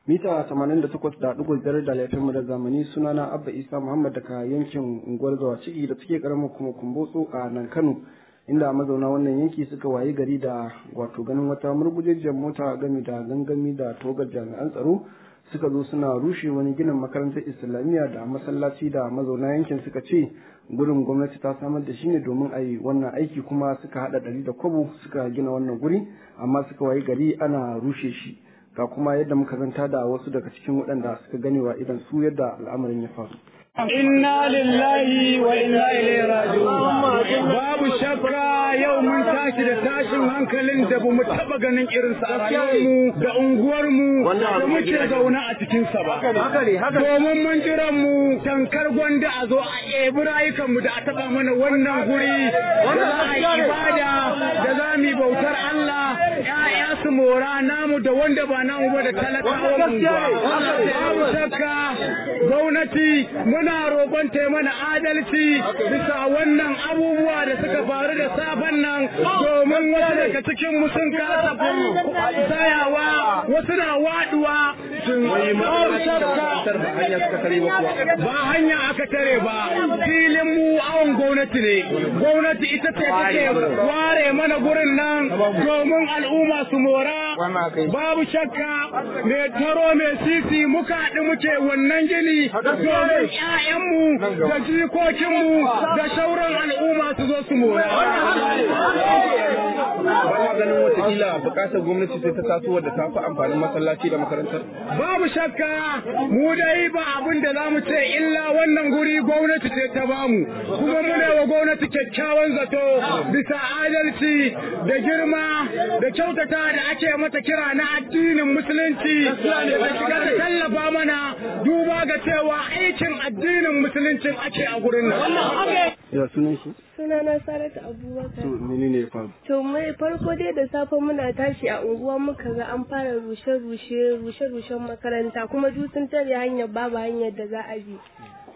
mita 88.5 da laifin da zamani sunana abba isa muhammad daga yankin unguwar zawa ciki da suke karamar kuma kumbotso a nan kano inda mazauna wannan yanki suka wayi gari da wato ganin wata murgujejjiyar mota gami da gangami da togar jami'an tsaro suka zo suna rushe wani ginin makarantar islamiyya da masallaci da mazauna yankin suka ce gurin gwamnati ta samar da shi ne domin a yi wannan aiki kuma suka hada ɗari da kwabo suka gina wannan guri amma suka wayi gari ana rushe shi ga kuma yadda muka zanta da wasu daga cikin waɗanda suka ganewa idan su yadda al'amarin ya faru. Inna lillahi wa inna ilaihi raji'un. Babu shakka yau mun tashi da tashin hankalin da bamu taba ganin irin sa a rayuwarmu da unguwarmu da muke zaune a cikin sa ba. Domin mun jiran mu tankar gwanda a zo a ɗebi rayukan mu da a taba mana wannan guri da za a yi ibada da za mu yi bautar Allah ƴaƴa su mora namu da wanda ba namu ba da talakawa unguwa. Babu shakka gwamnati muna roƙon ta mana adalci bisa wannan abubuwa da suka faru da safen nan domin wasu daga cikin mu sun kasa tsayawa wasu na waduwa sun ba hanya aka tare ba filin mu awon gwamnati ne gwamnati ita ce take ware mana gurin nan domin al'umma su mora babu shakka mai taro mai sisi muka haɗu muke wannan gini domin ‘ya'yanmu da jikokinmu da shauran al'umma su zo su mora. Ba ganin watakila bukatar gwamnati sai ta taso wadda ta fi amfanin masallaci da makarantar? Babu shakka mu dai ba abin da za mu ce illa wannan guri gwamnati ce ta bamu kuma muna wa gwamnati kyakkyawan zato bisa adalci da girma da kyautata da ake mata kira na addinin musulunci da shiga ta tallafa mana duba ga cewa aikin addinin musuluncin ake a gurin nan. Ya sunan shi? Sunana Saratu Abubakar. To menene ya faru? To mai farko dai da safe muna tashi a unguwa muka ga an fara rushe-rushe rushe-rushen makaranta kuma duk sun tare hanyar babu hanyar da za a bi.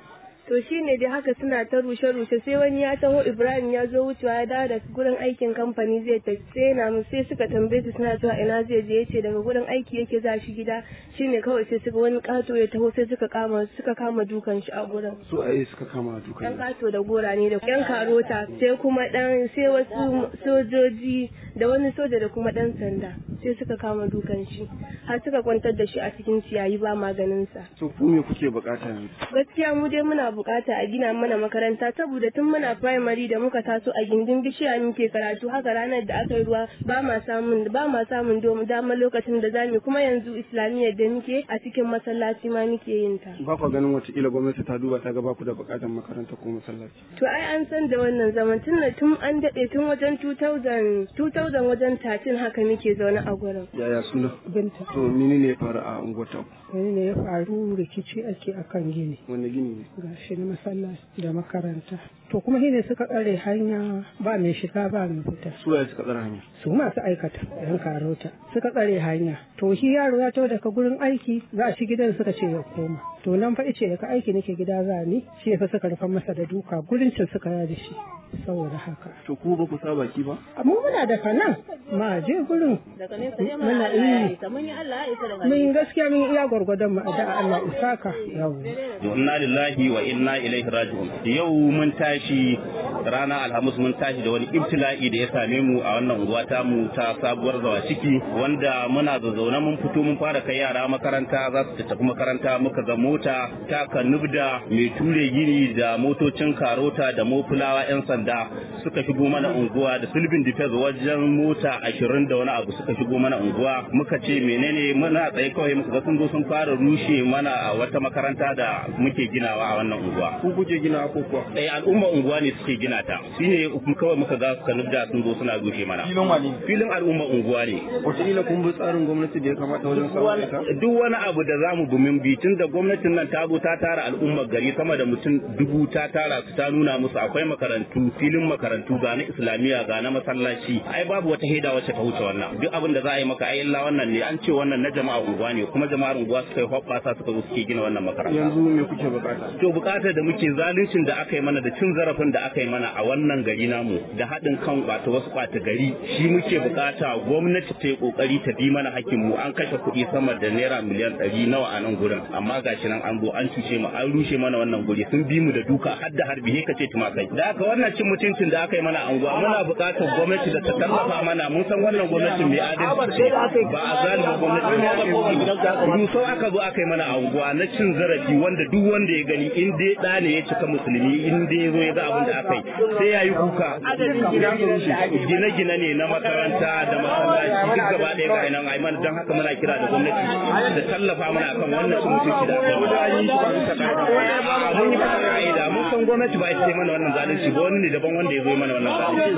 to shine dai haka suna ta rushe-rushe sai wani ya taho Ibrahim ya zo wucewa ya dawo da gurin aikin kamfani zai tafi sai na mu sai suka tambaye su suna cewa ina zai je yace daga gurin aiki yake za shi gida shine kawai sai suka wani kato ya taho sai suka kama suka kama dukan shi a gurin Su aye suka kama dukan. yan kato da gora ne da yan karota sai kuma dan sai wasu sojoji da wani soja da kuma dan sanda sai suka kama dukan shi har suka kwantar da shi a cikin ciyayi ba maganin sa So ku me kuke bukata yanzu? gaskiya mu dai muna bukata a gina mana makaranta saboda tun muna primary da muka taso a gindin bishiya muke karatu haka ranar da aka yi ruwa ba ma samun ba ma samun dama lokacin da zamu kuma yanzu islamiyyar da muke a cikin masallaci ma muke yin ta Ba ku ganin watakila gwamnati ta duba ta ga ba ku da bukatar makaranta ko masallaci. to ai an san da wannan zaman tun da tun an dade tun wajen 2000 2000 wajen 13 haka muke zaune a gurin Yaya suna? binta To menene ya faru a unguwar ta? wani ne ya faru rikici ake akan gini Wanne gini ne? ga shi na masallaci da makaranta to kuma shine suka tsare hanya ba mai shiga ba mai fita Su waye suka tsara hanya? su masu aikata yan karota suka tsare hanya to shi yaro ya taho daga gurin aiki za a ci gidan suka ce ya koma to nan fa ice daga aiki nake gida za ni shi yasa suka rufa masa da duka gurin cin suka yada shi saboda haka To ku ba ku sa baki ba? amma muna da kanan ma je gurin muna yi mun gaskiya mun iya gwargwadon mu da Allah isaka yawo inna lillahi wa inna ilaihi raji'un yau mun tashi rana alhamis mun tashi da wani ibtila'i da ya same mu a wannan unguwa ta mu ta sabuwar zawa ciki wanda muna zazzauna mun fito mun fara kai yara makaranta za su tafi makaranta muka ga mota ta kanubda mai ture gini da motocin karota da mofulawa yan sanda suka shigo mana unguwa da sulbin defense wajen mota ashirin da wani abu suka shigo mana unguwa muka ce menene muna tsaye kawai muka ga sun zo sun fara rushe mana a wata makaranta da muke ginawa a wannan unguwa Ku kuke gina ko kuwa? eh al'umma unguwa ne suke gina ta shine kawai muka ga kanubda sun zo suna rushe mana Filin wani? filin al'umma unguwa ne Wataƙila kun bi tsarin gwamnati da ya kamata wajen samun ita? duk wani abu da zamu bi mun bi tun da gwamnatin nan ta zo ta tara al'ummar gari sama da mutum dubu ta tara su ta nuna musu akwai makarantu filin makarantu ga na islamiyya ga na masallaci ai babu wata heda wacce ta wuce wannan duk abin da za a yi maka ai illa wannan ne an ce wannan na jama'a unguwa ne kuma jama'ar unguwa suka yi hoɓɓasa suka zo suke gina wannan makaranta Yanzu me kuke bukata? to bukatar da muke zaluncin da aka yi mana da cin zarafin da aka yi mana mana a wannan gari namu da haɗin kan ɓata wasu ɓata gari shi muke bukata gwamnati ta yi kokari ta bi mana hakkin mu an kashe kuɗi sama da naira miliyan ɗari nawa a nan gurin amma gashi nan an zo an cuce mu an rushe mana wannan guri sun bi mu da duka har da harbi he kace tumakai da haka wannan cin mutuncin da aka yi mana anguwa muna buƙatar gwamnati da ta tallafa mana mun san wannan gwamnati mai adalci ba a zalimi gwamnati mai adalci sau aka zo aka yi mana anguwa na cin zarafi wanda duk wanda ya gani in dai ɗa ne ya cika musulmi in dai ya zo ya ga abin da aka yi sai ya yi kuka gine-gine ne na makaranta da masallaci duk gaba ɗaya ga nan ai mana don haka muna kira da gwamnati da tallafa mana akan wannan cin mutunci da aka yi mana mun yi fara ka'ida mun san gwamnati ba ita ce mana wannan zalunci ba wani ne daban wanda ya zo mana wannan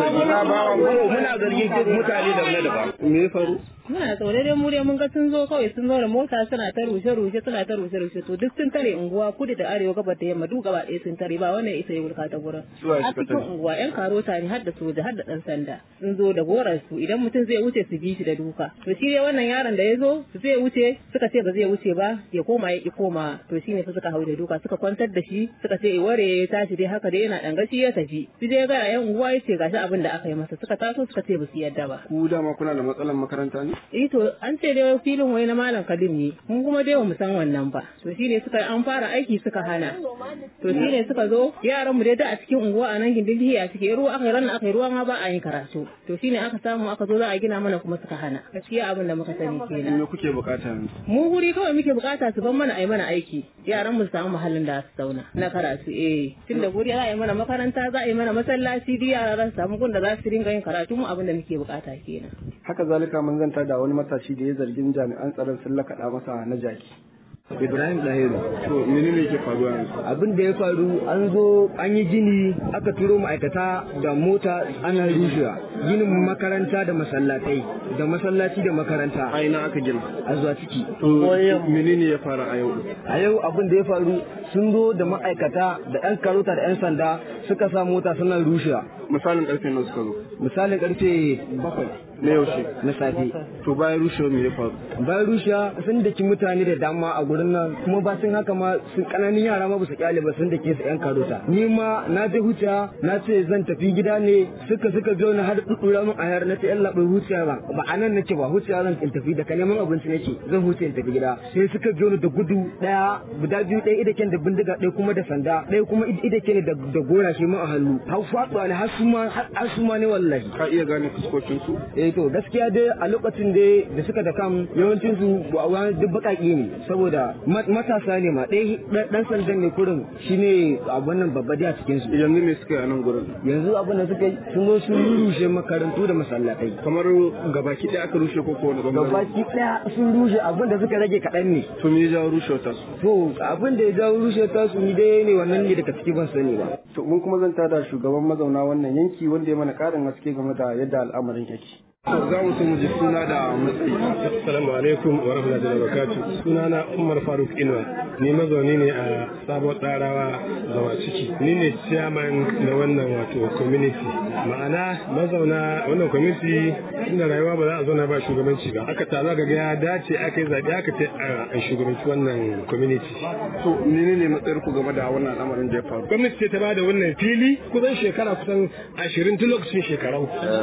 zalunci muna zargin mutane da wani daban me ya faru muna tsaure dai mu dai mun ga sun zo kawai sun zo da mota suna ta rushe rushe suna ta rushe rushe to duk sun tare unguwa kudu da arewa gabar da yamma duk gaba ɗaya sun tare ba wannan isa ya wulka ta gurin a cikin unguwa yan karota ne har da soja har da dan sanda sun zo da goran su idan mutum zai wuce su bi shi da duka to shi dai wannan yaron da ya zo zai wuce suka ce ba zai wuce ba ya koma ya ki koma to shine fa suka hau da duka suka kwantar da shi suka ce ware ya tashi dai haka dai yana dan gashi ya tafi shi dai ga yan unguwa yace gashi abin da aka yi masa suka taso suka ce ba su yadda ba ku dama kuna da matsalar makaranta ne eh to an ce dai filin wai na malam kadim ne mun kuma dai mu san wannan ba to shine suka an fara aiki suka hana to shine suka zo yaran mu dai da a cikin unguwa a nan gindin a cikin ruwa aka yi ranar aka yi ruwa ma ba a yin karatu to shine aka samu aka zo za a gina mana kuma suka hana gaskiya abin da muka sani kenan me kuke bukata mu guri kawai muke bukata su ban mana a yi mana aiki yaran mu su samu mahallin da su zauna na karatu eh tunda guri za a yi mana makaranta za a yi mana masallaci duk yara za su samu gun da za su ringa yin karatu mu abin da muke bukata kenan haka zalika mun zanta da wani matashi da ya zargin jami'an tsaron sun lakaɗa masa na jaki Ibrahim Dahiru. to menene yake faruwa yanzu Abin da ya faru an zo an yi gini aka turo ma'aikata da mota ana rushewa ginin makaranta da masallatai da masallaci da makaranta a ina aka gina a zuwa ciki. to menene ya fara a yau A yau abin da ya faru sun zo da ma'aikata da 'yan karota da 'yan sanda suka sa mota suna rushewa. misalin karfe nawa suka zo Misalin karfe bakwai na yaushe na safe. to bayan rushewar me ya faru Bayan rushewa sun daki mutane da dama a gurin nan kuma ba sun haka ma sun kananun yara ma ba su kyale ba sun dake su 'yan karota. Ni ma na je huta na ce zan tafi gida ne suka suka zo na har dudura min ayar na ce yan labai huciya ba ba a nan nake ba huciya zan in tafi daga neman abinci nake zan huce in tafi gida sai suka zo ni da gudu daya guda biyu ɗaya idaken da bindiga ɗaya kuma da sanda ɗaya kuma idake ne da da gora shi ma a hannu har faɗuwa ne har su ma har su ma ne wallahi ka iya gane fuskokin su eh to gaskiya dai a lokacin dai da suka da kam yawancin su wani duk baƙaƙe ne saboda ma- matasa ne ma ɗaya ɗan sandan ne kurin shine abun nan babba dai a cikin su yanzu me suka yi a nan gurin yanzu abin da suka yi sun zo sun rushe makarantu da masallatai kamar gabaki ɗaya aka rushe ko kowane bangare gabaki daya sun rushe abin da suka rage kaɗan ne to me ya jawo rushewar ta su to abin da ya jawo rushe ta su ni dai ne wannan ne daga ciki ban sani ba to mun kuma zanta da shugaban mazauna wannan yanki wanda ya mana ƙarin haske game da yadda al'amarin yake za mu so mu ji suna da matsayi Assalamu alaikum wa rahmatullahi wa barakatuh. Sunana Umar Faruk Inuwa. Ni mazauni ne a sabon ɗarawa zama ciki. Ni ne chairman na wannan wato community. Ma'ana mazauna wannan community inda rayuwa ba za a zauna ba shugabanci ba. Aka tazo ga ya dace aka yi zaɓe aka ce a shugabanci wannan community. to menene matsayar ku game da wannan al'amarin da ya faru Gwamnati ce ta bada wannan fili kusan shekara kusan ashirin tun lokacin shekarau.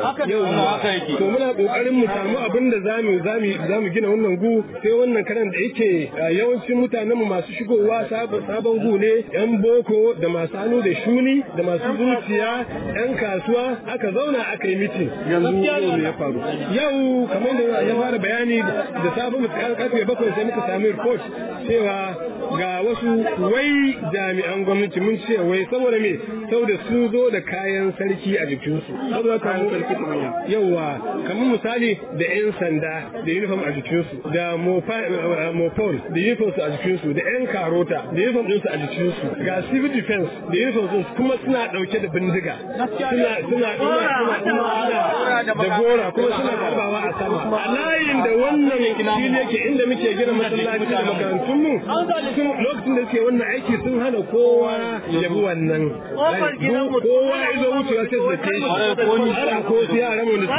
Yau to muna kokarin mu samu abin da zamu zamu zamu gina wannan gu sai wannan karan da yake uh, yawancin mutanen mu masu shigowa sabon sabon gu ne yan boko da masu hannu da shuni da masu zuciya yan kasuwa aka zauna aka yi mitin yanzu yau me ya faru yau kamar da ya fara bayani da safe mu karfe bakwai sai muka sami report cewa ga wasu wai jami'an gwamnati mun ce wai saboda me saboda sun zo da kayan sarki a jikinsu saboda kayan sarki yawa kamar misali da 'yan sanda da uniform a jikinsu da mopol da uniform su a jikinsu da 'yan karota da uniform ɗinsu a jikinsu ga civil defense da uniform ɗinsu kuma suna ɗauke da bindiga suna suna suna suna da gora kuma suna harbawa a sama a layin da wannan fili yake inda muke gina masallaci da makarantun mu sun lokacin da suke wannan aiki sun hana kowa ya bi wannan kowa ya zo wucewa sai su da shi ana ko su yaran wanda suka da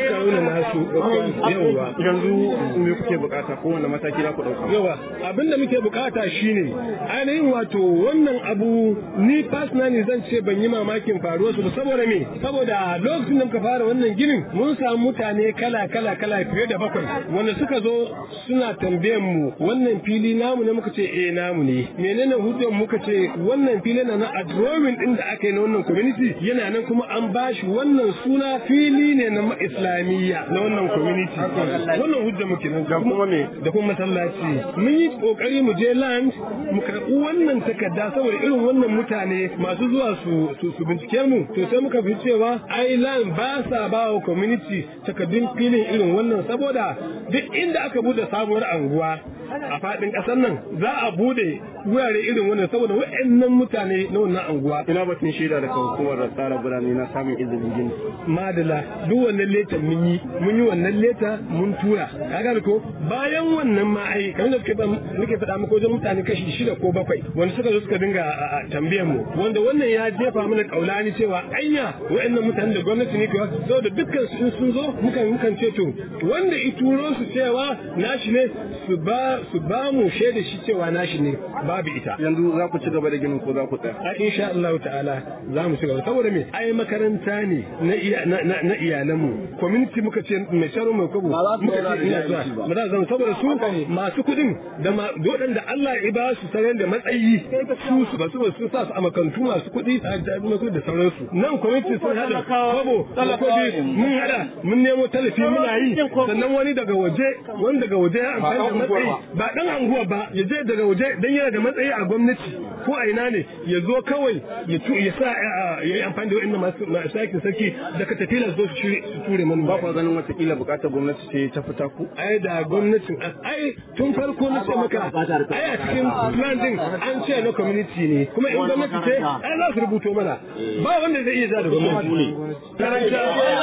aka rauna nasu yawa yanzu me kuke bukata ko wanda mataki za ku dauka yawa abinda muke bukata shine ainihin wato wannan abu ni personally zan ce ban yi mamakin faruwar su saboda me saboda lokacin da muka fara wannan ginin mun samu mutane kala kala kala fiye da bakwai wanda suka zo suna tambayan mu wannan fili namu ne muka ce eh namu ne menene hujjar muka ce wannan fili na na a drawing din da aka yi na wannan community yana nan kuma an bashi wannan suna fili ne na islamiyya na wannan community wannan hujja muke nan da kuma me da kuma masallaci mun yi kokari mu je land mu karɓi wannan takarda saboda irin wannan mutane masu zuwa su su, su bincike mu to sai muka fi cewa ai land ba sa ba wa community takardun filin irin wannan saboda duk inda aka bude sabuwar anguwa a faɗin ƙasar nan za a bude wurare irin wannan saboda wa'annan mutane na wannan anguwa ina batun shaida daga hukumar tsara birane na samun izinin gini madala duk wannan leta mun yi mun yi wannan leta mun tura ka gane ko bayan wannan ma ai kamar da nake faɗa muku wajen mutane kashi shida ko bakwai wanda suka zo suka dinga tambayan mu wanda wannan ya jefa mana kaulani cewa anya wa'annan mutanen da gwamnati ne kuwa saboda dukkan su in sun zo mukan mukan ce to wanda i turo su cewa nashi ne su ba su ba mu shaida shi cewa nashi ne babu ita yanzu za ku ci gaba da ginin ko za ku tsaya a insha Allah ta'ala za mu ci gaba saboda me ai makaranta ne na iya na na iyalan mu community muka ce mai sharo mai kobo muka ce ina zuwa ba za zama saboda su masu kudin da waɗanda Allah ya ba su sanar da matsayi su su ba su ba su sa su a makantu masu kudi da da sauransu nan community sun hada kobo kudi mun hada mun nemo talafi muna yi sannan wani daga waje wani daga waje ya amfani da matsayi ba dan anguwa ba ya je daga waje dan yana da matsayi a gwamnati ko a ina ne ya zo kawai ya tu ya sa ya yi amfani da wa'annan masu aikin sarki da ka tafi su su ture mana ba ku ganin watakila bukatar gwamnati ce ta fita ku ai da gwamnatin ai tun farko na ce maka ai a cikin plan din an ce na community ne kuma in gwamnati ce ai za su rubuto mana ba wanda zai iya za da gwamnati ne karanta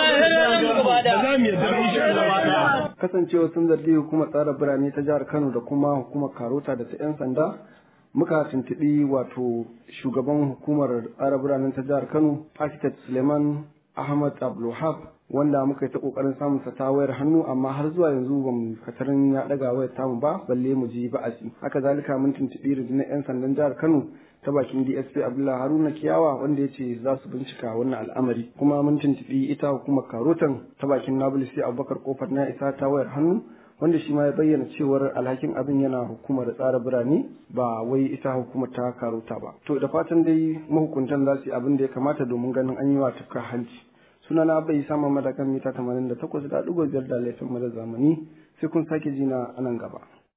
ba za mu yadda insha Allah kasancewa sun zargi hukumar tsara birane ta jihar Kano da kuma hukumar Karota da ta 'yan sanda muka tuntuɓi wato shugaban hukumar tsara biranen ta jihar Kano architect Suleiman Ahmad Abdulwahab wanda muka yi ta kokarin samun sa ta wayar hannu amma har zuwa yanzu ba mu katarin ya daga wayar tamu ba balle mu ji ba'asi haka zalika mun tuntuɓi rundunar 'yan sandan jihar Kano ta bakin DSP Abdullahi Haruna Kiyawa wanda ya ce za su bincika wannan al'amari kuma mun tuntuɓi ita hukumar Karotan ta bakin Nabulisi Abubakar Kofar na isa ta wayar hannu wanda shi ma ya bayyana cewar alhakin abin yana hukumar tsara birane ba wai ita hukumar ta karota ba to da fatan dai mahukuntan za su yi abin da ya kamata domin ganin an yi wa tafka hanci sunana bai sama madakan mita 88 da ɗigo biyar da laifin mada zamani sai kun sake jina a nan gaba